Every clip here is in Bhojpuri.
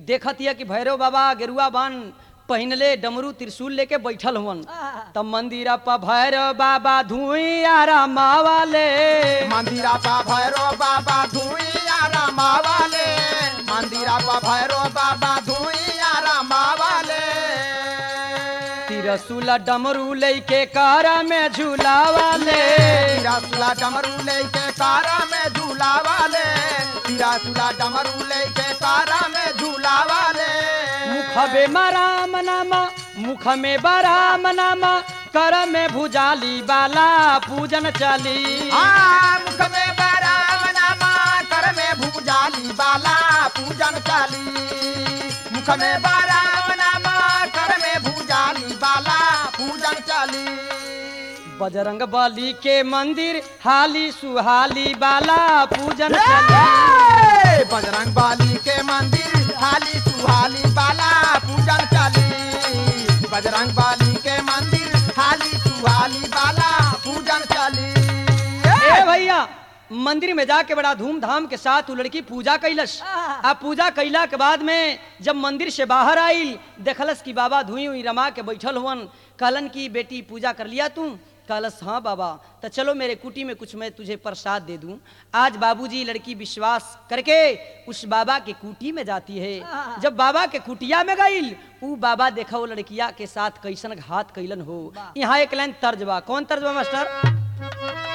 देखतिया कि भैरव बाबा गेरुआ बान पहिनले डमरू त्रिशूल लेके बैठल हुवन तब मंदिरा पर भैरव बाबा धुइया रमावाले मंदिरा पा भैरो बाबा धुइया रमावाले मंदिरा पा भैरो बाबा धुइया रमावाले त्रिशूल डमरू लेके कारा में झूलावाले तीरा सुला डमरू लेके कारा में झूला वाले तीरा सुला डमरू लेके कारा में झूला वाले मुखबे राम नामा मुख में बराम नामा कर में भुजाली बाला पूजन चली हाँ, मुख में बराम नामा कर में भूजाली बाला पूजन चाली मुख में बराम नामा कर में भूजाली बाला पूजन चाली बजरंग बली के मंदिर हाली सुहाली बाला पूजन चली हे! बजरंग बाली के मंदिर हाली सुहाली बाला पूजन चाली बजरंग बाली के मंदिर हाली सुहाली बाला पूजन चाली ए भैया मंदिर में जाके बड़ा धूमधाम के साथ वो लड़की पूजा कैलस आ पूजा कैला के बाद में जब मंदिर से बाहर आई देखलस कि बाबा धुई हुई रमा के बैठल हुवन कहलन की बेटी पूजा कर लिया तू कहलस हाँ बाबा तो चलो मेरे कुटी में कुछ मैं तुझे प्रसाद दे दूं आज बाबूजी लड़की विश्वास करके उस बाबा के कुटी में जाती है जब बाबा के कुटिया में गई ऊ बाबा देखा वो लड़किया के साथ कैसन घात कैलन हो यहाँ एक लाइन तर्ज बा कौन तर्ज बा मास्टर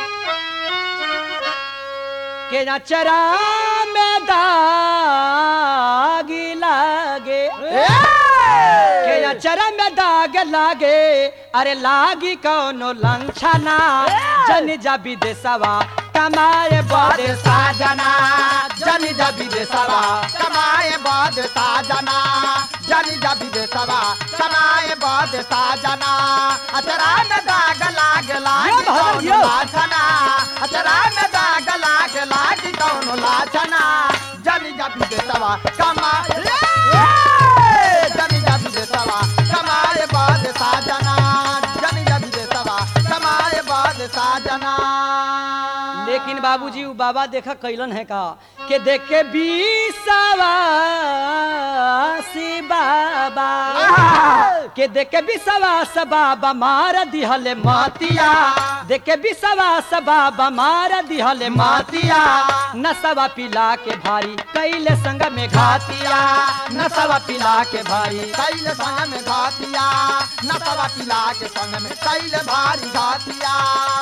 के नचरा में दाग लागे के नचरा में दाग लागे अरे लागी कौनो लंछना जन जा विदेशवा कमाए बड़े साजना जन जब विदेशवा कमाए बाद साजना जन जब विदेशवा कमाए बाद साजना अचरा में दाग लाग लाग यो भगत, कौन यो। लाछना अचरा में दाग लाग लाग कौन लाछना जन जब विदेशवा कमाए जन जब विदेशवा कमाए बाद साजना जन जब विदेशवा कमाए बाद साजना लेकिन बाबूजी वो बाबा देखा कैलन है का के देख के बीसवासी बाबा के देख के विश्वास बाबा मार दिहले मातिया देख के विश्वास बाबा मार दिहले मातिया नसवा पिला के भारी कैले संग में घातिया नसवा पिला के भारी कैल संग में घातिया नसवा पिला के संग में कैल भारी घातिया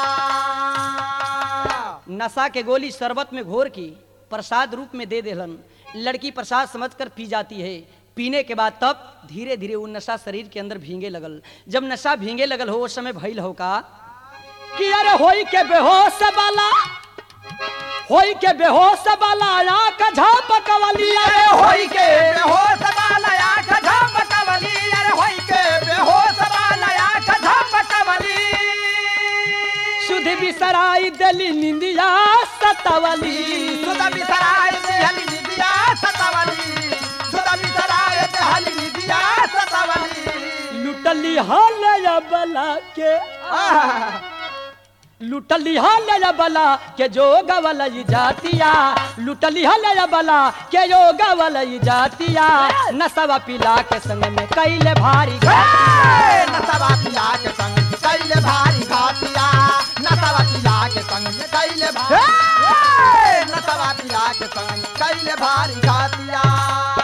नशा के गोली शरबत में घोर की प्रसाद रूप में दे देलन लड़की प्रसाद समझकर पी जाती है पीने के बाद तब धीरे धीरे वो नशा शरीर के अंदर भींगे लगल जब नशा भींगे लगल हो उस समय भइल हो का कि अरे होई के बेहोश वाला होई के बेहोश वाला आंख झपकवली अरे होई के बेहोश वाला आँख झपकवली अरे होई के बेहोश वाला आँख झपकवली सुध बिसराई दली निंदिया सतवली सुदा बिसराय देहली निदिया सतवली सुदा बिसराय देहली निदिया सतवली लुटली हाल बला के लुटली हल बला के जो गवल जातिया लुटली हल बला के जो गवल जातिया नसवा पिला के संग में कैले भारी ए, नसवा पिला के संग में कैले भारी घातिया नसवा पिला के संग में कैले भारी ए, नसवा पिला के संग में कैले भारी घातिया